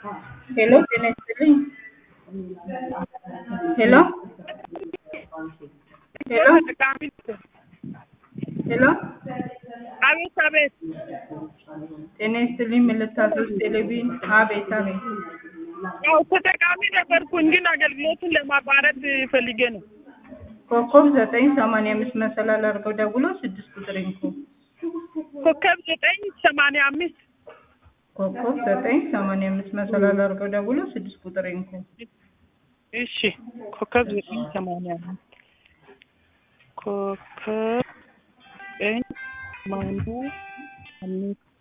ሄሎ ጤና ይስጥልኝ። ሄሎ ሄሎ ሄሎ አቤት አቤት። ጤና ይስጥልኝ። ምን ልታዘዝ? ቴሌቪዥን። አቤት አቤት። ያው ተጠቃሚ ነበርኩኝ ግን አገልግሎቱን ለማቋረጥ ፈልጌ ነው። ኮከብ ዘጠኝ ሰማንያ አምስት መሰላል አድርገው ደውሎ ስድስት ቁጥር ይንኩ። ኮከብ ዘጠኝ ሰማንያ አምስት ኮከብ ዘጠኝ ሰማንያ አምስት መሰላል አድርገው ደውሎ ስድስት ቁጥር ይንኩ። እሺ ኮከብ ዘጠኝ ሰማንያ አምስት ኮከብ ዘጠኝ ሰማንያ አምስት